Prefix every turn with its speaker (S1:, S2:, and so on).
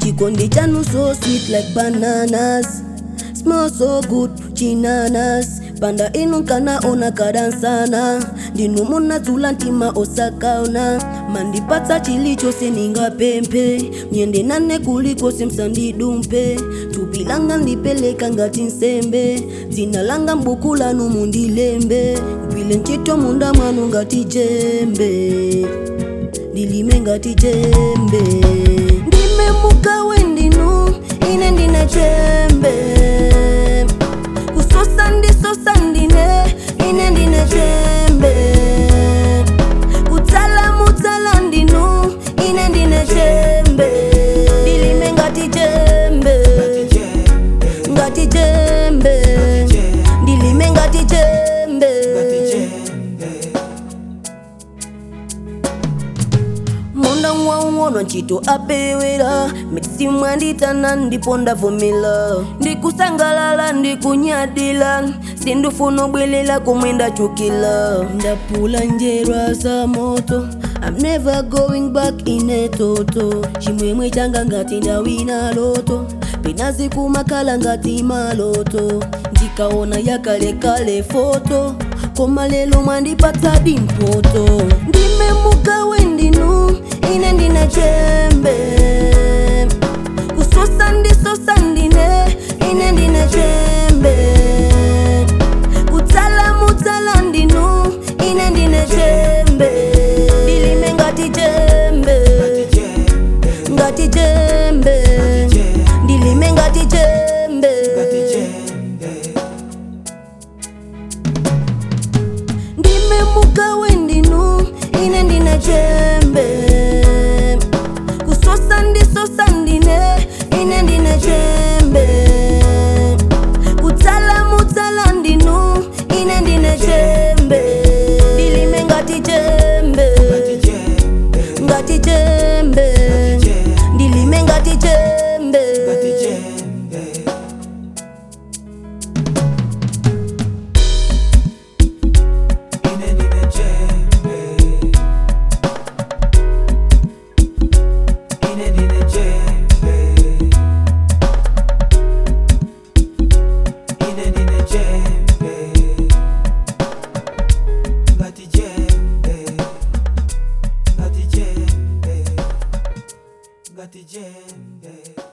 S1: chikondi chanu so sweet like bananas smell so good chinanas panda inu kana ona kadansana ndinu munadzula ntima osakaona mandipatsa chilichonse ningapemphe myende nane kulikonse msandidumpe thupi langa ndipeleka ngati nsembe dzina langa m'buku lanu mundilembe gwile ntchito munda mwanu ngati jembe ndilime ngati jembe ndimemugawe ndinu ine ndine jembe kusosa ndisosa ndine ine ndine jembe kutsala mutsala ndinu ine ndine jembe ndilime ngati jembe ngati jembe ndilime ngati jembe munda mwaung'ono ntchito apewera mitsimu anditana ndipo ndavomera ndikusangalala ndikunyadila sindifuna bwelela komwe ndachukila ndapula njerwa za moto I'm never going back in a toto chimwemwe changa ngati ndawina loto penazi kumakhala ngati maloto ndikaona yakalekale foto koma lelo mwandipatsa dimpoto ndimemugawe ndinu ine ndine jembe kusosa ndisosa ndine ine ndine jembe kutsala mutsala ndinu ine ndine jembe ndilime ngati jembe ngati jembe ndilime ngati jembe ndimemugawe ndinu ine ndine jembe kusosa ndisosa ndine ine ndine jembe kutsala mutsala ndinu ine ndine jembe ndilime ngati jembe ngati jembe ndilime ngati jembe
S2: Got the jembe